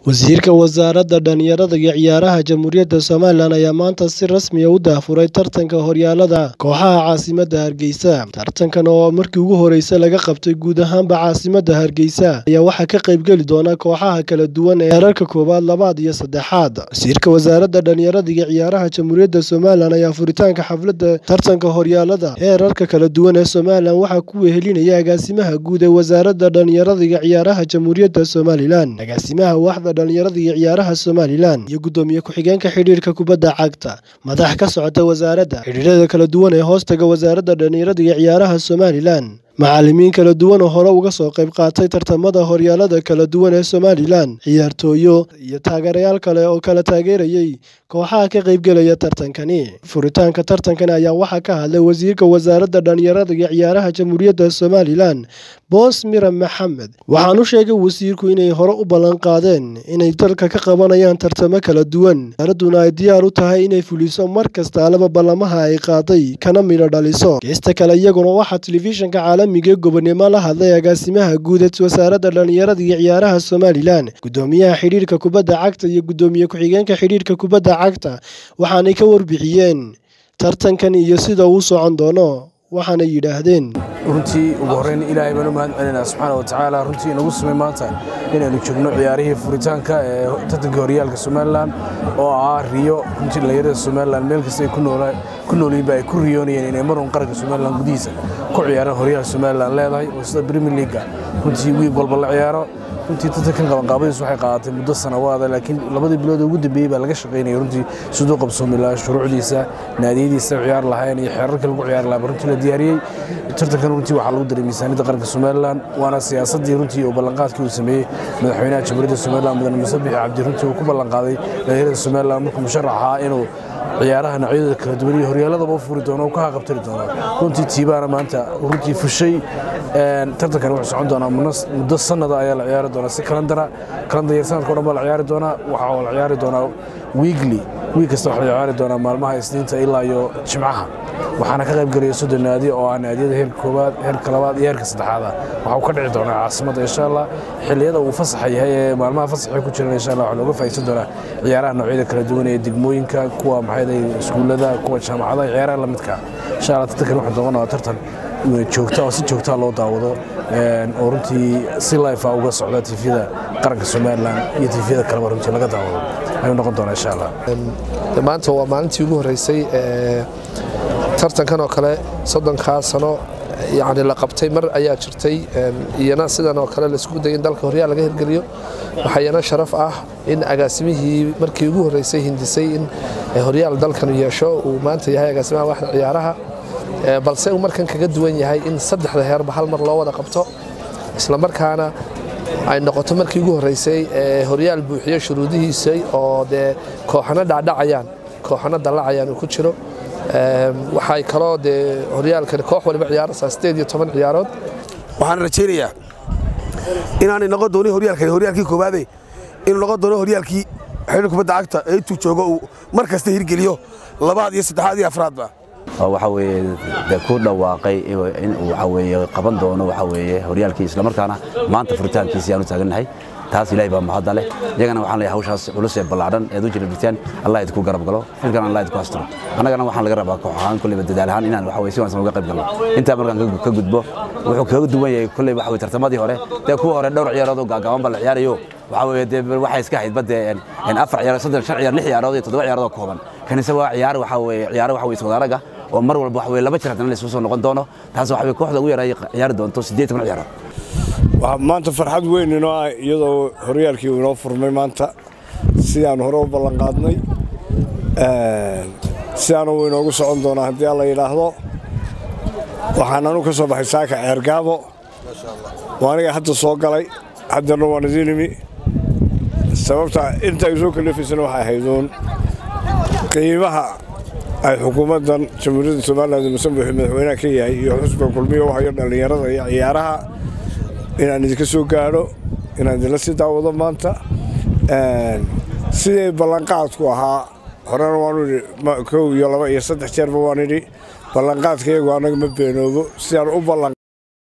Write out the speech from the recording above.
wasiirka wasaaradda dhalinyarada iyo ciyaaraha jamhuuriyadda somalilan ayaa maanta si rasmiya u daafuray tartanka horyaalada kooxaha caasimadda hargeysa tartankan oo markii ugu horreysay laga qabtay guud ahaanba caasimadda hargeysa ayaa waxaa ka qaybgeli doona kooxaha kala duwan ee heerarka koowaad labaad iyo saddexaad wasiirka wasaaradda dhalinyarada iyo ciyaaraha jamhuuriyadda somalilan ayaa furitaanka xafladda tartanka horyaalada heerarka kala duwan ee somalilan waxaa ku wehelinaya agaasimaha guud ee wasaaradda dhalinyarada iyo ciyaaraha jamhuuriyadda somalilan agaasimaha waxda dhalinyarada iyo ciyaaraha somalilan iyo guddoomiye ku-xigeenka xidhiirka kubadda cagta madax ka socota wasaaradda xidhiirada kala duwan ee hoostaga wasaaradda dhalinyarada iyo ciyaaraha somalilan macallimiin kala duwan oo hore uga soo qayb qaatay tartamada horyaalada kala duwan ee somalilan ciyaartooyo iyo taageerayaal kale oo kala taageerayay kooxaha ka qaybgelaya tartankani furitaanka tartankan ayaa waxaa ka hadlay wasiirka wasaaradda dhalinyarada iyo ciyaaraha jamhuuriyadda somalilan boos miran maxamed waxaan u sheegay wasiirku inay hore u ballan qaadeen inay dalka ka qabanayaan tartamo kala duwan wasaaraduna ay diyaar u tahay inay fuliso mar kasta alaba ballamaha ay qaaday kana midho dhaliso geesta kale iyaguna waxaa telefishinka caalamiga gobonimo la hadlay agaasimaha guud ee wasaaradda dhalinyarada iyo ciyaaraha somalilan guddoomiyaha xidhiirka kubadda cagta iyo guddoomiye ku-xigeenka xidhiirka kubadda cagta waxaanay ka warbixiyeen tartankan iyo sida uu socon doono waxaana yidhaahdeen runtii ugu horreyn ilaahay baan u mahad celinaa subxaana wa tacaala runtii inagu samay maanta inaynu joogno ciyaarihii furitaanka ee tartanka horyaalka somalilan oo ah riyo runtii dhalinyarada somalilan meel kasta ay ku noolyiinba ay ku riyoonayeen inay marun qaranka somalilan gudihiisa ku ciyaaraan horyaalka somalilan leedahay oo sida premier leaga runtii wiig walba la ciyaaro runtii tartankan qabanqaabadiisu waxay qaadatay muddo sanawaada laakiin labadii bilood ugu dambeeyey baa laga shaqaynaya runtii siduu qabsoomi lahaa shuruucdiisa naadiyadiisa ciyaar lahayn iyo xeerarka lagu ciyaari lahaa runtii la diyaariyey tartankan runtii waxaa lagu daray miisaaniyadda qaranka somalilan waana siyaasaddii runtii oo ballanqaadkii uu sameeyey madaxweynaha jamhuuriyadda somalilan mudane musabix cabdi runtii uu ku ballanqaaday dhalinyarada somalilan markuu musharax ahaa inuu ciyaaraha noocyadooda kala duwan iyo horyaaladaba u furi doono oo ka haqabtari doono runtii tiibaana maanta runtii fushay tartankan wuxuu socon doonaa muddo sanada ayaa la ciyaari doonaa si kalandara kalandar yar sanadka o dhan baa la ciyaari doonaa waxaa la ciyaari doonaa wiigli wiig kasta waxaa la ciyaari doonaa maalmaha isniinta ilaa iyo jimcaha waxaana ka qayb gelaya soddon naadi oo ah naadiyada heerka koowaad heerka labaad iyo heerka saddexaad ah waxaa uu ka dhici doonaa caasimadda insha allah xilliyada uu fasaxa yahay ee maalmaha fasaxay ku jiran insha allah waxaa looga faa'iidsan doonaa ciyaaraha noocyada kala duwan ee degmooyinka kuwa maxay iskuullada kuwa jaamacadaha ciyaaraha lamidka insha allah tartankan wuxuu noqon doonaa tartan joogta oo si joogtaa loo daawado oo runtii si life uga socda tifyada qaranka somalilan iyo tifyada kaleba runtii laga daawado ayuu noqon doonaa insha allah maanta waa maalintii ugu horreysay tartankan oo kale soddonkaa sano yani la qabtay mar ayaa jirtay iyana sidan oo kale laisku dayay in dalka horyaal laga hirgeliyo waxaa iyana sharaf ah in agaasimihii markii ugu horreysay hindisay in horyaal dalkan yeesho uu maanta yahay agaasimaha waxda ciyaaraha balse uu markan kaga duwan yahay in saddexda heerba hal mar loo wada qabto islamarkaana ay noqoto markii ugu horreysay horyaal buuxiyo shuruudihiisa oo dee kooxano dhacdhacayaan kooxano dallacayaan uu ku jiro waxay kaloo dee horyaalkan koox waliba ciyaaraysaa sideed iyo toban ciyaarood waxaan rajaynayaa inaanay noqon doonin horyaalkan horyaalkii koowaade inuu noqon doono horyaalkii xiriir kubadda cagta ee intuu joogo uu mar kasta hirgeliyo labaad iyo saddexaad iyo afraadba waxa weeye de ku dhawaaqay in uu waxa weeye qaban doono waxa weeye horyaalkii isla markaana maanta furitaankiisii aan u taagannahay taas ilaahay baa mahadda leh iyagana waxaan leeyahay hawshaas culus ee ballaadhan eed u jira dhigtaan allah idinku garab galo xilkan allah idinku hastiro annagana waxaan laga rabaa koox ahaan kulleyba dadaal ahaan inaan waxa weye si wanaagsan uga qayb galno intaa markaan ka gudbo wuxuu kaga duwan yahay kulley waxa weye tartamadii hore dee kuwa hore dhowr ciyaarood oo gaagaaban baa la ciyaarayo waxa weye dee waxay iska ahayd badde afar ciyaarood soddon shan ciyaar lix ciyaarood iyo toddoba ciyaarood oo kooban kanise waa ciyaar waxa weye ciyaaro waxa weye iswadaaraga oo mar walba waxa weye laba jir haddana la isugu soo noqon doono taas waxa weye kooxda ugu yaraa ciyaari doonto siddeed toban ciyaarood maanta farxad weyn inoo ah iyadoo horyaalkii uu inoo furmay maanta sidaan hore u ballanqaadnay sidaana uu inoogu socon doonaa haddii alla yidhaahdo waxaan anu ka soo baxay saaka ceergaabo waa aniga hadda soo galay haddana waan idiin imi sababta inta ay soo kalifaysana waxay ahayduun qiimaha ay xukuumaddan jamhuuriyadda somalilan musambuxi madaxweynaha ka yahay iyo xusbiga kulmiya u hayo dhallinyarada iyo ciyaaraha inaan idinka soo gaadho inaan idinla sii daawado maanta sidii ballanqaadku ahaa horena waanu idhi kow iyo laba iyo saddex jeerba waan idhi ballanqaadka iyagu annaga ma beenoobo sidaan u ballan